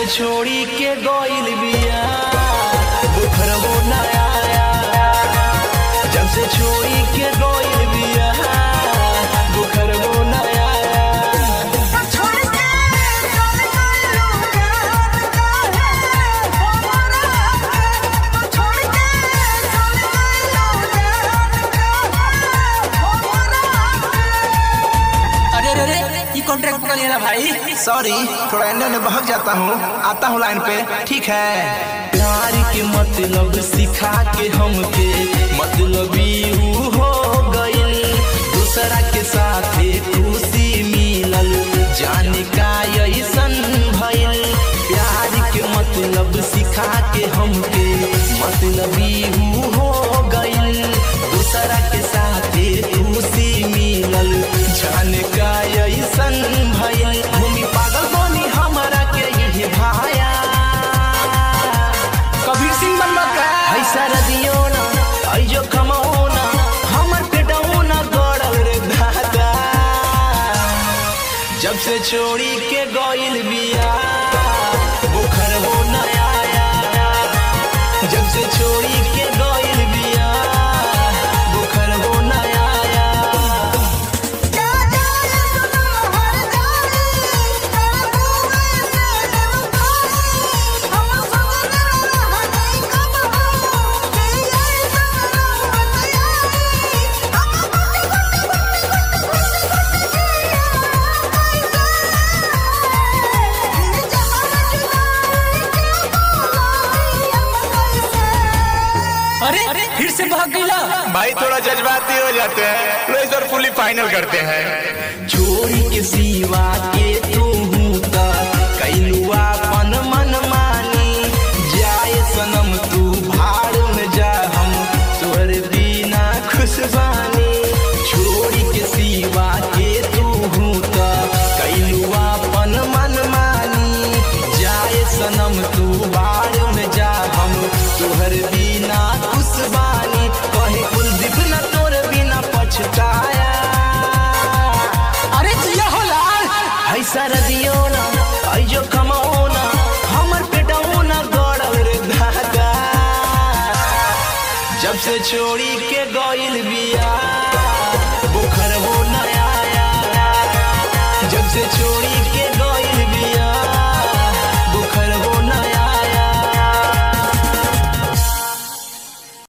से छोड़ी के गइल बिया बुखरबो ना आया जब से छोड़ी के गइल बिया बुखरबो ना आया छोड़ के चल गइलो जान काहे हमरा छोड़ के चल गइलो जान काहे हमरा अरे अरे अरे ये कॉन्ट्रैक्ट पकड़ लिया ना भाई सॉरी थोड़ा एने ओने बहक जाता हूँ आता हूँ लाइन पे ठीक है प्यार के मतलब सिखा के हमके मतलब ऊ हो गइल दूसरा के साथे खुशी मिलल जाने का ऐसन भइल प्यार के मतलब सिखा के हमके मतलब ऊ हो गइल दूसरा के साथे खुशी मिलल जाने का ऐसन भइल भूमि पागल बनी हमारा के ये भाया कबीर सिंह बनबा का है सरदियो ना है जो कमाओ ना हमर पेटो ना गड़ल रे दादा जब से छोड़ी के गइल बिया बुखर हो ना आया जब से छोड़ी के गइल बिया बुखर हो ना आया जा जा सुनो हर जानी तेरे मुंह से देव खाई हम सब रहने कब हो के ये सब बताई हम अरे फिर से भाग गईला भाई थोड़ा जज्बाती हो जाते हैं लो इस बार फुली फाइनल करते हैं छोड़ी के सिवा के तू